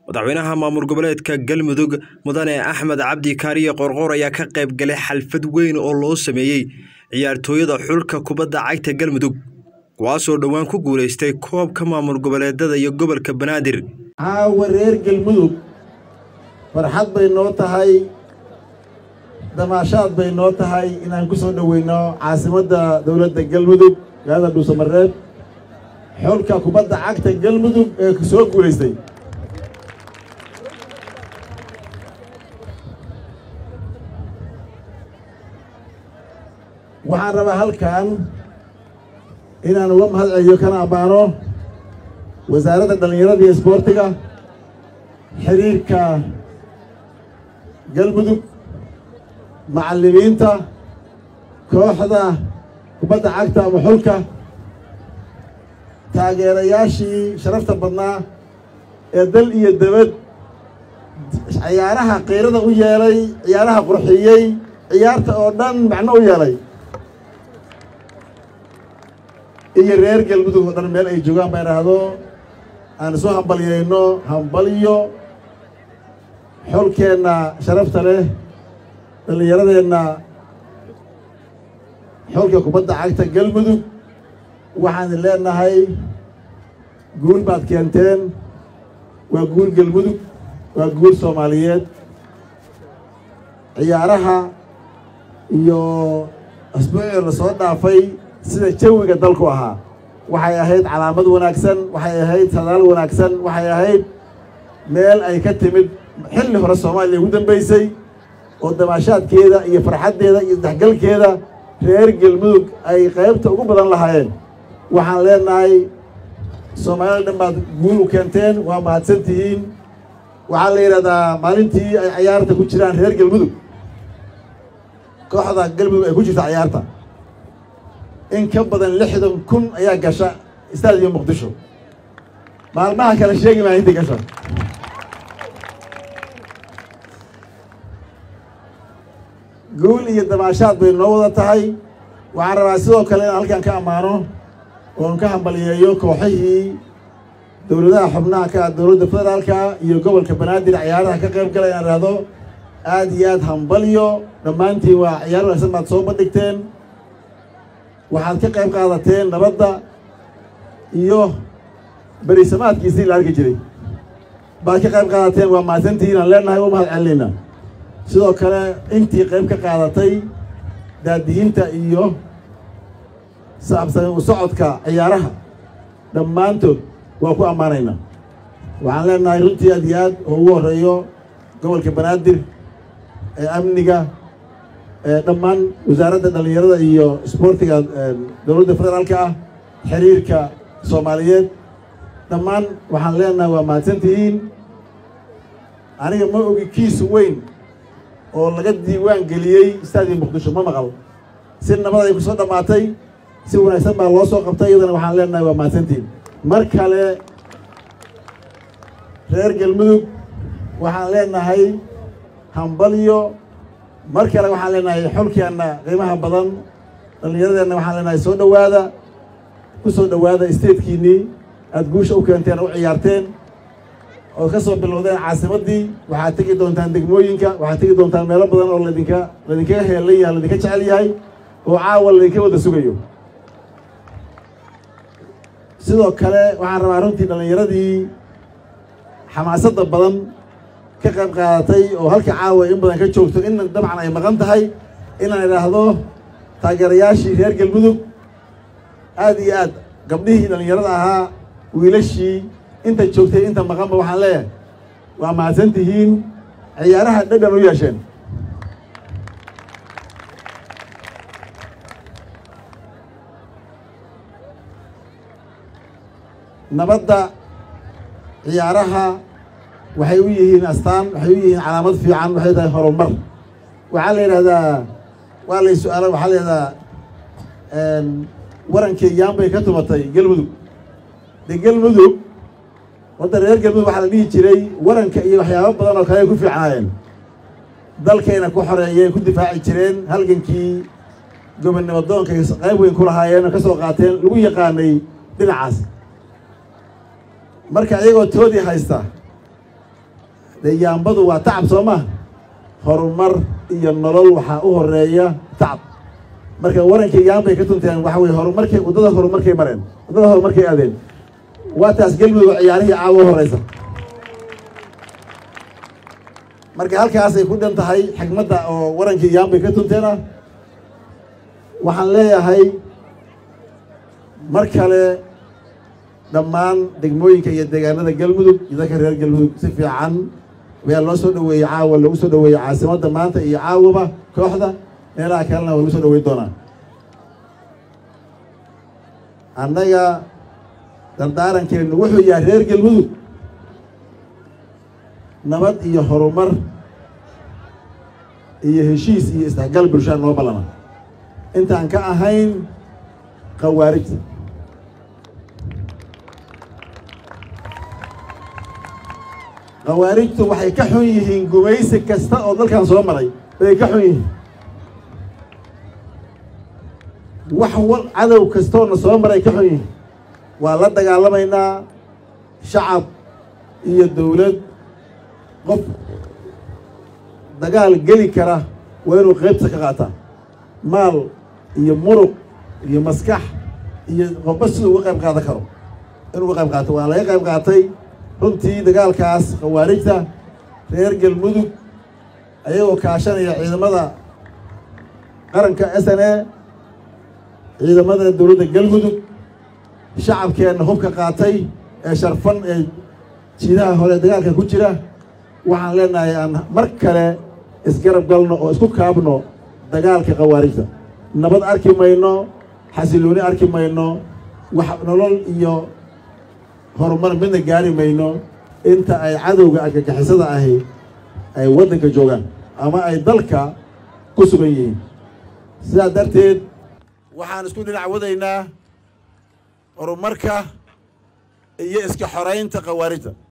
madaxweynaha maamul goboleedka galmudug mudane axmed cabdi kaariye qorqoor ayaa ka qayb galay xalfad weyn oo loo sameeyey ciyaartooyada xulka kubadda cagta galmudug kuwaasoo dhowaan ku guulaystay koobka maamul goboleedada iyo gobolka banaadir caawa reer galmudug farxad bay noo tahay damaashaad bay noo tahay inaan ku soo dhoweyno caasimadda dowladda galmudug magaalada dhuusamareeb xulka kubadda cagta galmudug ee soo guulaystay waxaan rabaa halkan inaan uga mahad celiyo kana ammaano wasaaradda dhallinyarada iyo isboortiga xiriirka galmudug macallimiinta kooxda kubadda cagta ama xulka taageerayaashii sharafta badnaa ee dal iyo debad ciyaaraha qiirada u yeelay ciyaaraha qurxiyey ciyaarta oo dhan macno u yeelay iyo reer galmudug oo dhan meel ay joogaan baa idhaahdo aan isu hambalyayno hambalyo xolkeenna sharafta leh dhallinyaradeenna xolka kubadda cagta galmudug waxaan leenahay guul baad keenteen waa guul galmudug waa guul soomaaliyeed ciyaaraha iyo asbuucii la soo dhaafay sida jawiga dalku ahaa waxay ahayd calaamad wanaagsan waxay ahayd sadaal wanaagsan waxay ahayd meel ay ka timid xilli hore soomaaliya ugu dambaysay oo damaashaadkeeda iyo farxaddeeda iyo isdhexgalkeeda reer galmudug ay qaybta ugu badan lahaayeen waxaan leenahay soomaalida dhan baad guul u keenteen waa mahadsan tihiin waxaa la yidhahdaa maalintii ay ciyaarta ku jiraan reer galmudug kooxda galmudug ay ku jirta ciyaarta in ka badan lixdan kun ayaa gasha istaadiyo muqdisho maalmaha kale sheegi maa intii gasha guul iyo damaashaad bay noo wada tahay waxaan rabaa sidoo kale inaan halkan ka ammaano oon ka hambaliyeeyo kooxihii dowladaha xubnaha ka dowladda federaalka iyo gobolka banaadir ciyaaraha ka qayb galay inaan ihahdo aada iyo aada hambalyo dhammaantiin waa ciyaar wanaagsan baad soo bandhigteen waxaad ka qayb qaadateen nabadda iyo berisamaadkiisii la arki jiray baad ka qayb qaadateen waa mahadsantihiin aan leenahay u mahad celinayna sidoo kale intii qayb ka qaadatay daadiyiinta iyo saabsan u socodka ciyaaraha dhammaantood waa ku ammaanaynaa waxaan leenahay runtii aad iyo aad oo ugu horreeyo gobolka banaadir ee amniga dhammaan wasaaradda dhallinyarada iyo isboortiga dowladda federaalka ah xiriirka soomaaliyeed dhammaan waxaan leenahay waa mahadsantihiin aniga ma ogi kiis weyn oo laga diiwaan geliyey istaadiya muqdisho ma maqal si nabad ay ku soo dhammaatay si wanaagsan baa loo soo qabtay iyadana waxaan leenahay waa mahadsantihiin mar kale reer galmudug waxaan leenahay hambalyo mar kale waxaan leenahay xolkeenna qiimaha badan dhallinyaradeenna waxaan leenahay soo dhowaada ku soo dhowaada statekiinnii aada guusha u keenteen oo u ciyaarteen ood ka soo bilowdeen caasimaddii waxaad tegi doontaan degmooyinka waxaad tegi doontaan meelo badan oo ladinka ladinkaga heelan yahay ladinka jecel yahay oo caawa ladinka wada sugayo sidoo kale waxaan rabaa runtii dhallinyaradii xamaasadda badan ka qayb qaadatay oo halka caawa in badan ka joogto in dabcan ay maqan tahay inaan idhaahdo taageerayaashii reer galmudug aada iyo aad gabdhihii dhallinyarada ahaa wiilashii inta joogtay inta maqanba waxaan leeyahay waa mahadsan tihiin ciyaaraha dhadhan u yeesheen nabadda ciyaaraha waxay u yihiin astaan waxay u yihiin calaamad fiican waxay tahay horumar waxaa la yidhahdaa waa lay su-aala waxaa la yidhahdaa warankii yaanbay ka tumatay galmudug de galmudug wadda reer galmudug waxaa la dhihi jiray waranka iyo waxyaabo badan oo kale ay ku fiicnaayeen dalkayna ku xoreeyeen ku difaaci jireen halgankii gobonnimo doonka qayb weyn ku lahaayeen oo ka soo qaateen lagu yaqaanay dhinacaas marka iyagoo toodii haysta dee yaambadu waa tacab soo maa horumar iyo nolol waxaa u horeeya tacab marka warankii yaambay ka tunteen waxa weye horumarkay waddada horumarkay mareen waddada horumarkay aadeen waa taas gelmudug ciyaarihii caawa u horeysa marka halkaasay ku dhan tahay xigmadda oo warankii yaambay ka tunteena waxaan leeyahay mar kale dhammaan degmooyinka iyo deegaanada galmudug iyo dadka reer galmudug si fiican ayaa loo soo dhaweeyey caawa lagu soo dhaweeyey caasimadda maanta iyo caawaba kooxda meelaha kalena waa lagu soo dhaweyn doonaa annaga dardaarankeenu wuxuu yahay reer galmudug nabad iyo horumar iyo heshiis iyo isdhexgal bulshaa noo ballana intaan ka ahayn khawaarijta khawaarijtu waxay ka xun yihiin gumaysi kasta oo dalkan soo maray bay ka xun yihiin wax wal cadow kastoona soo maray ka xun yihiin waa la dagaalamaynaa shacab iyo dowlad qof dagaal geli kara waa inuu qaybta ka qaataa maal iyo muruq iyo maskax iyo qofba siduu uga qayb qaadan karo inuu uga qayb qaato waa laga qayb qaatay runtii dagaalkaas khawaarijta reer galmudug ayagoo kaashanaya ciidamada qaranka s n a ciidamada dowladda galmudug shacabkeenna hubka qaatay ee sharfan ee jiidaha hore dagaalka ku jira waxaan leenahay aan mar kale isgarab galno oo isku kaabno dagaalka khawaarijta nabad arki mayno xasilooni arki mayno wax nolol iyo horumar midna gaari mayno inta ay cadowga argagixisada ahi ay waddanka joogaan ama ay dalka ku sugan yihiin sidaa darteed waxaan isku dhinac wadaynaa horumarka iyo iska xoraynta khawaarijta